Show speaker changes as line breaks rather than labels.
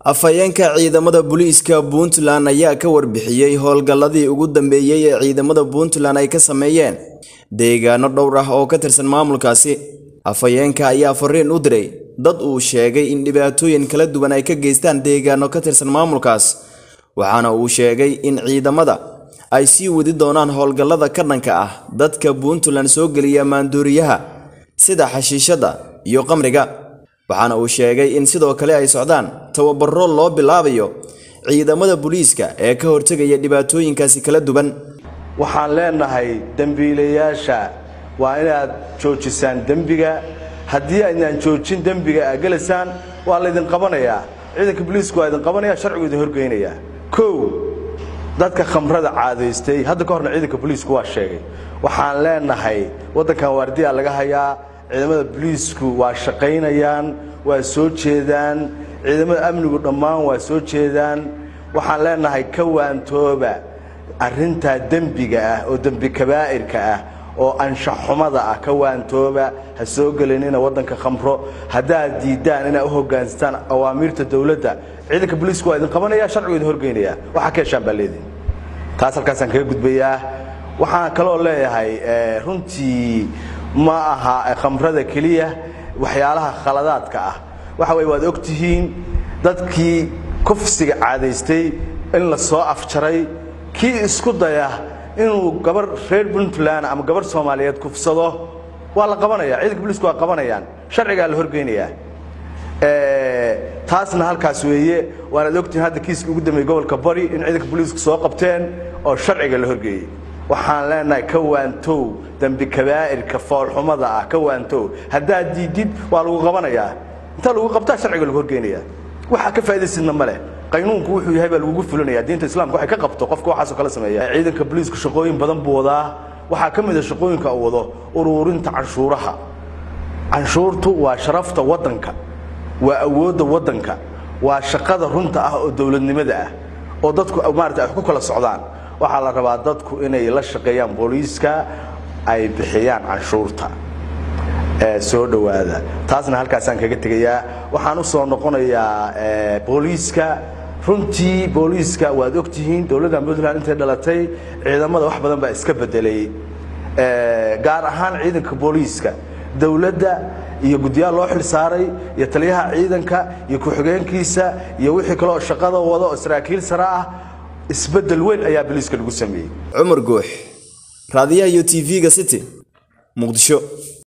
afhayeenka ciidamada booliiska puntland ayaa ka warbixiyey howlgalladii ugu dambeeyey ee ciidamada puntland ay ka sameeyeen deegaano dhowr ah oo ka tirsan maamulkaasi afhayeenka ayaa fariin u diray dad uu sheegay in dhibaatooyin kala duwan ay ka geystaan deegaano ka tirsan maamulkaas waxaana uu sheegay in ciidamada ay sii wadi doonaan howlgallada ka dhanka ah dadka puntland soo geliya maanduuriyaha sida xashiishadda iyo qamriga waxaana uu sheegay in sidoo kale ay socdaan tababaro loo bilaabayo ciidamada booliiska ee ka hortegaya dhibaatooyinkaasi kala duwan
waxaan leenahay dembiilayaasha waa inaad joojisaan dembiga haddii aydnaan joojin dembiga aad gelaysaan waa laydin qabanayaa ciidanka booliisku waa idin qabanaya sharcigu idin horgeynayaa kow dadka khamrada caadaystay hadda ka horna ciidanka booliisku waa sheegay waxaan leenahay waddankan waardiyaa laga hayaa ciidamada booliisku waa shaqaynayaan waa soo jeedaan ciidamada amnigu dhammaan waa soo jeedaan waxaan leenahay ka waantooba arrintaa dembiga ah oo dembi kabaa'irka ah oo anshaxumada ah ka waantooba ha soo gelinina waddanka khamro haddaad diiddaan inaad u hoggaansataan awaamiirta dowladda ciidanka booliisku waa idin qabanaya sharcigu idin horgeynaya waxaa ka heshaan baa leedihin taas halkaasaan kaga gudbayaa waxaan kaloo leeyahay runtii ma aha khamrada keliya waxyaalaha khaladaadka ah waxa weye waad og tihiin dadkii kufsiga caadaystay in la soo afjaray kii isku daya inuu gabar reer puntland ama gabar soomaaliyeed kufsado waa la qabanaya ciidanka booliisku waa qabanayaan sharcigaa la horgeynayaa taasna halkaas weeye waanaad ogtihiin hadda kiiskii ugu dambeeyey gobolka bari in ciidanka booliisku soo qabteen oo sharciga la horgeeyey waxaan leenahay ka waantow dembi kabaa'irka foolxumada ah ka waantow haddaad diidid waa lagu qabanayaa intaa lagu qabtaa sharciga lagu horgeynayaa waxaa ka faa'idaysidna ma leh qaynuunku wuxuu yahay baa lagugu fulinaya diinta islaamka waxay ka qabto qofka waxaasoo kale sameeya ciidanka booliisku shaqooyin badan buu wadaa waxaa ka mid a shaqooyinka uu wado uruurinta canshuuraha canshuurtu waa sharafta waddanka waa awoodda waddanka waa shaqada runta ah oo dowladnimada ah oo dadku maarata ay ku kala socdaan waxaa la rabaa dadku inay la shaqeeyaan booliiska ay bixiyaan canshuurta soo dhowaada taasna halkaasaan kaga tegayaa waxaan u soo noqonayaa booliiska runtii booliiska waad og tihiin dowladda puntland intay dhalatay ciidamada wax badan baa iska bedelay gaar ahaan ciidanka booliiska dowladda iyo guddiyaal loo xil saaray iyo taliyaha ciidanka iyo ku-xigeenkiisa iyo wixii kaleoo shaqada wada oo saraakiil sare ah isbeddel weyn ayaa booliiska lagu sameeyey
cumar guux raadiyaha iyo t v-ga city muqdisho